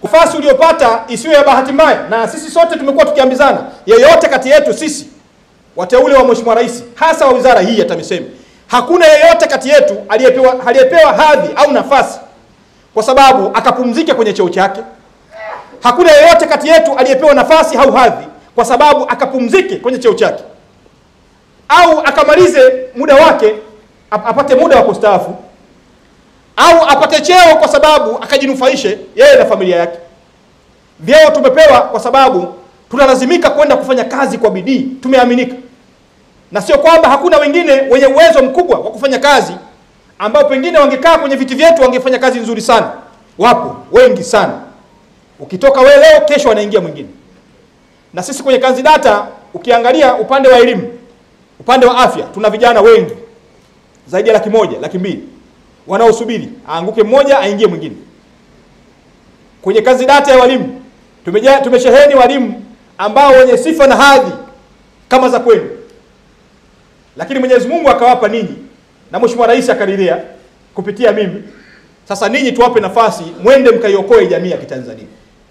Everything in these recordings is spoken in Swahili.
Nafasi uliyopata isiwe ya bahati mbaya, na sisi sote tumekuwa tukiambizana, yeyote kati yetu sisi wateule wa Mheshimiwa Rais, hasa wa wizara hii ya TAMISEMI, hakuna yeyote kati yetu aliyepewa aliyepewa hadhi au nafasi kwa sababu akapumzike kwenye cheo chake. Hakuna yeyote kati yetu aliyepewa nafasi au hadhi kwa sababu akapumzike kwenye cheo chake au akamalize muda wake ap- apate muda wa kustaafu au apate cheo kwa sababu akajinufaishe yeye na familia yake. Vyeo tumepewa kwa sababu tunalazimika kwenda kufanya kazi kwa bidii, tumeaminika, na sio kwamba hakuna wengine wenye uwezo mkubwa wa kufanya kazi ambao pengine wangekaa kwenye viti vyetu wangefanya kazi nzuri sana. Wapo wengi sana, ukitoka wewe leo, kesho anaingia mwingine. Na sisi kwenye kanzi data, ukiangalia upande wa elimu, upande wa afya, tuna vijana wengi zaidi ya laki moja, laki mbili wanaosubiri aanguke mmoja aingie mwingine. Kwenye kazi data ya walimu tumeja, tumesheheni walimu ambao wenye sifa na hadhi kama za kwenu, lakini Mwenyezi Mungu akawapa ninyi na Mheshimiwa Rais akaridhia kupitia mimi. Sasa ninyi tuwape nafasi, mwende mkaiokoe jamii ya Kitanzania.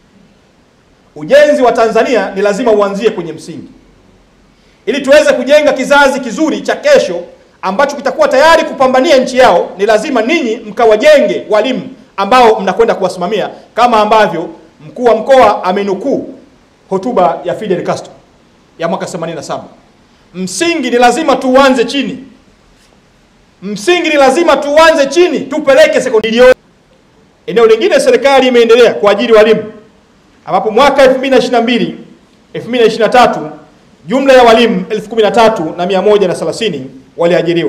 Ujenzi wa Tanzania ni lazima uanzie kwenye msingi, ili tuweze kujenga kizazi kizuri cha kesho ambacho kitakuwa tayari kupambania nchi yao. Ni lazima ninyi mkawajenge walimu ambao mnakwenda kuwasimamia, kama ambavyo mkuu wa mkoa amenukuu hotuba ya Fidel Castro ya mwaka 87. Msingi ni lazima tuanze chini, msingi ni lazima tuanze chini, tupeleke sekondari. Eneo lingine serikali imeendelea kuajiri walimu ambapo mwaka 2022 2023 jumla ya walimu 13130 waliajiriwa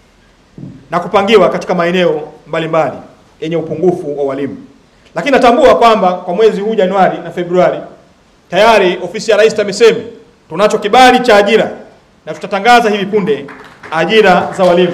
na kupangiwa katika maeneo mbalimbali yenye upungufu wa walimu. Lakini natambua kwamba kwa mwezi huu Januari na Februari tayari ofisi ya Rais TAMISEMI tunacho kibali cha ajira na tutatangaza hivi punde ajira za walimu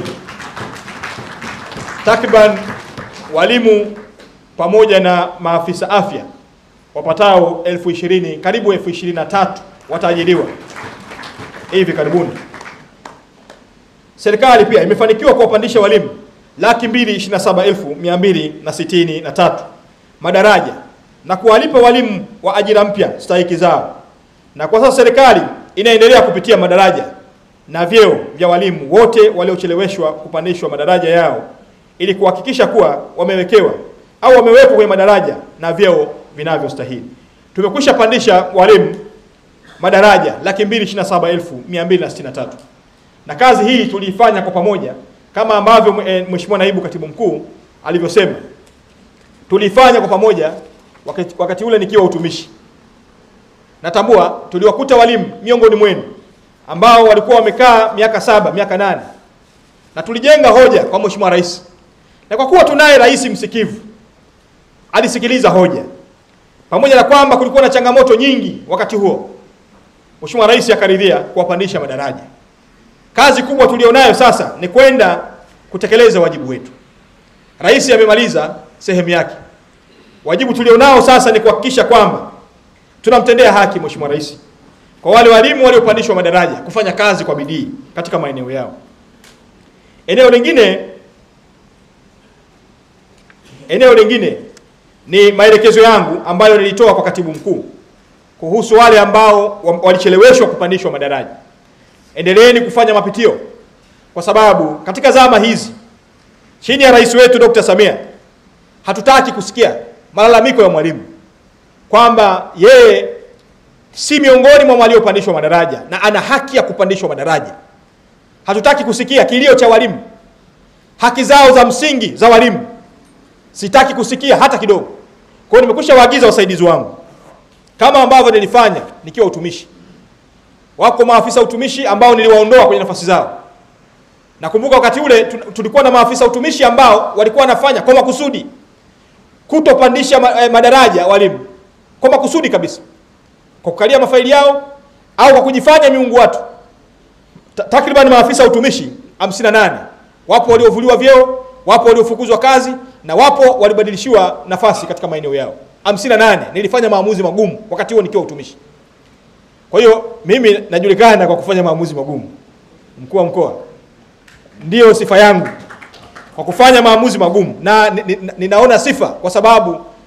takriban walimu pamoja na maafisa afya wapatao elfu ishirini karibu elfu ishirini na tatu wataajiriwa hivi karibuni. Serikali pia imefanikiwa kuwapandisha walimu laki mbili ishirini na saba elfu mia mbili na sitini na tatu madaraja na kuwalipa walimu wa ajira mpya stahiki zao, na kwa sasa serikali inaendelea kupitia madaraja na vyeo vya walimu wote waliocheleweshwa kupandishwa madaraja yao ili kuhakikisha kuwa wamewekewa au wamewekwa kwenye madaraja na vyeo vinavyostahili. Tumekwisha pandisha walimu madaraja laki mbili ishirini na saba elfu mia mbili na sitini na tatu na kazi hii tuliifanya kwa pamoja kama ambavyo Mheshimiwa Naibu Katibu Mkuu alivyosema, tuliifanya kwa pamoja wakati, wakati ule nikiwa utumishi. Natambua tuliwakuta walimu miongoni mwenu ambao walikuwa wamekaa miaka saba miaka nane na tulijenga hoja kwa Mheshimiwa Rais, na kwa kuwa tunaye rais msikivu, alisikiliza hoja, pamoja na kwamba kulikuwa na changamoto nyingi wakati huo, Mheshimiwa Rais akaridhia kuwapandisha madaraja. Kazi kubwa tulionayo sasa ni kwenda kutekeleza wajibu wetu. Rais amemaliza sehemu yake. Wajibu tulionao sasa ni kuhakikisha kwamba tunamtendea haki Mheshimiwa Rais kwa wale walimu waliopandishwa madaraja kufanya kazi kwa bidii katika maeneo yao. Eneo lingine eneo lingine ni maelekezo yangu ambayo nilitoa kwa katibu mkuu kuhusu wale ambao walicheleweshwa kupandishwa madaraja. Endeleeni kufanya mapitio, kwa sababu katika zama hizi chini ya rais wetu Dr. Samia hatutaki kusikia malalamiko ya mwalimu kwamba yeye si miongoni mwa waliopandishwa madaraja na ana haki ya kupandishwa madaraja. Hatutaki kusikia kilio cha walimu, haki zao za msingi za walimu, sitaki kusikia hata kidogo. Kwa hiyo nimekwisha waagiza wasaidizi wangu kama ambavyo nilifanya nikiwa utumishi. Wako maafisa utumishi ambao niliwaondoa kwenye nafasi zao. Nakumbuka wakati ule tulikuwa na maafisa utumishi ambao walikuwa wanafanya kwa makusudi kutopandisha madaraja walimu, kwa makusudi kabisa, kwa kukalia mafaili yao au kwa kujifanya miungu watu. Takriban maafisa utumishi 58 wapo waliovuliwa vyeo, wapo waliofukuzwa kazi na wapo walibadilishiwa nafasi katika maeneo yao 58. Nilifanya maamuzi magumu wakati huo nikiwa utumishi. Kwa hiyo mimi najulikana kwa kufanya maamuzi magumu. Mkuu wa mkoa, ndiyo sifa yangu kwa kufanya maamuzi magumu, na ninaona sifa kwa sababu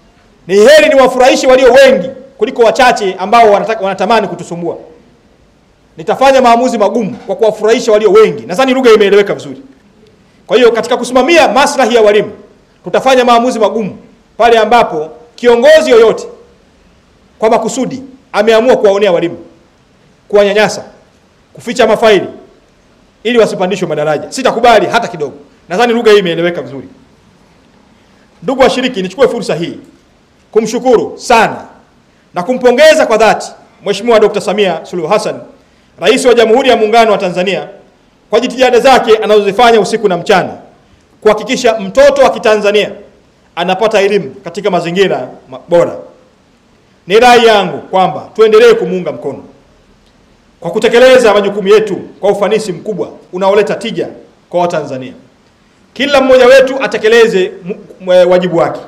Ni heri ni wafurahishe walio wengi kuliko wachache ambao wanataka, wanatamani kutusumbua. Nitafanya maamuzi magumu kwa kuwafurahisha walio wengi. Nadhani lugha imeeleweka vizuri. Kwa hiyo katika kusimamia maslahi ya walimu tutafanya maamuzi magumu pale ambapo kiongozi yoyote kwa makusudi ameamua kuwaonea walimu, kuwanyanyasa, kuficha mafaili ili wasipandishwe madaraja. Sitakubali hata kidogo. Nadhani lugha hii imeeleweka vizuri. Ndugu washiriki, nichukue fursa hii kumshukuru sana na kumpongeza kwa dhati Mheshimiwa Dr. Samia Suluhu Hassan, Rais wa Jamhuri ya Muungano wa Tanzania kwa jitihada zake anazozifanya usiku na mchana kuhakikisha mtoto wa Kitanzania anapata elimu katika mazingira bora. Ni rai yangu kwamba tuendelee kumuunga mkono kwa kutekeleza majukumu yetu kwa ufanisi mkubwa unaoleta tija kwa Watanzania. Kila mmoja wetu atekeleze wajibu wake.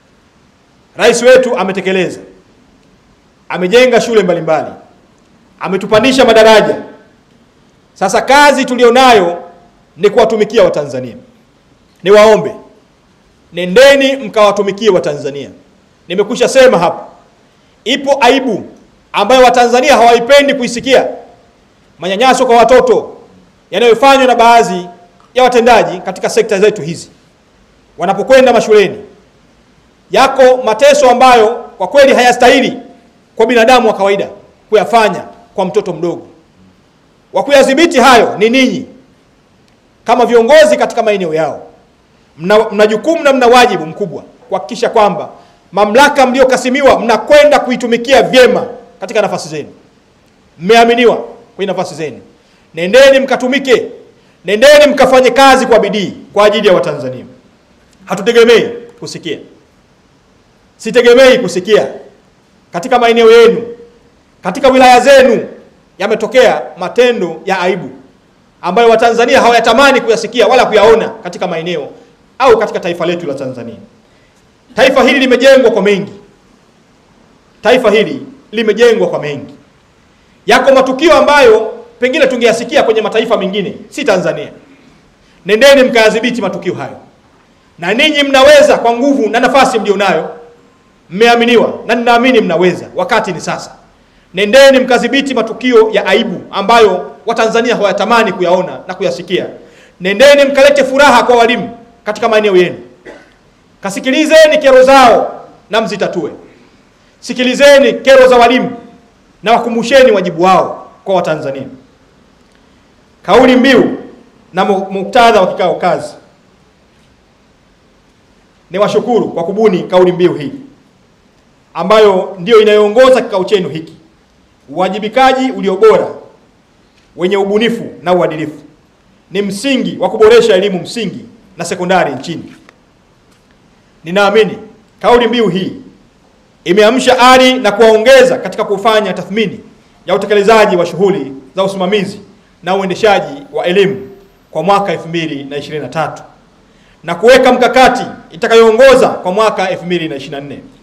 Rais wetu ametekeleza, amejenga shule mbalimbali, ametupandisha madaraja. Sasa kazi tulionayo ni kuwatumikia Watanzania. Niwaombe, nendeni mkawatumikie Watanzania. Nimekwisha sema hapa, ipo aibu ambayo Watanzania hawaipendi kuisikia, manyanyaso kwa watoto yanayofanywa na baadhi ya watendaji katika sekta zetu hizi wanapokwenda mashuleni. Yako mateso ambayo kwa kweli hayastahili kwa binadamu wa kawaida kuyafanya kwa mtoto mdogo. Wa kuyadhibiti hayo ni ninyi kama viongozi katika maeneo yao. Mna, mna jukumu na mna wajibu mkubwa kuhakikisha kwamba mamlaka mliokasimiwa mnakwenda kuitumikia vyema katika nafasi zenu. Mmeaminiwa kwenye nafasi zenu, nendeni mkatumike, nendeni mkafanye kazi kwa bidii kwa ajili ya Watanzania. Hatutegemei kusikia, sitegemei kusikia katika maeneo yenu, katika wilaya zenu yametokea matendo ya aibu ambayo Watanzania hawayatamani kuyasikia wala kuyaona katika maeneo au katika taifa letu la Tanzania. Taifa hili limejengwa kwa mengi, taifa hili limejengwa kwa mengi. Yako matukio ambayo pengine tungeyasikia kwenye mataifa mengine, si Tanzania. Nendeni mkayadhibiti matukio hayo, na ninyi mnaweza kwa nguvu na nafasi mlionayo. Mmeaminiwa na ninaamini mnaweza. Wakati ni sasa. Nendeni mkadhibiti matukio ya aibu ambayo Watanzania hawayatamani kuyaona na kuyasikia. Nendeni mkalete furaha kwa walimu katika maeneo yenu. Kasikilizeni kero zao na mzitatue. Sikilizeni kero za walimu na wakumbusheni wajibu wao kwa Watanzania. Kauli mbiu na muktadha wa kikao kazi. Ni washukuru kwa kubuni kauli mbiu hii ambayo ndiyo inayoongoza kikao chenu hiki. Uwajibikaji ulio bora wenye ubunifu na uadilifu ni msingi wa kuboresha elimu msingi na sekondari nchini. Ninaamini kauli mbiu hii imeamsha ari na kuwaongeza katika kufanya tathmini ya utekelezaji wa shughuli za usimamizi na uendeshaji wa elimu kwa mwaka 2023 na kuweka mkakati itakayoongoza kwa mwaka 2024.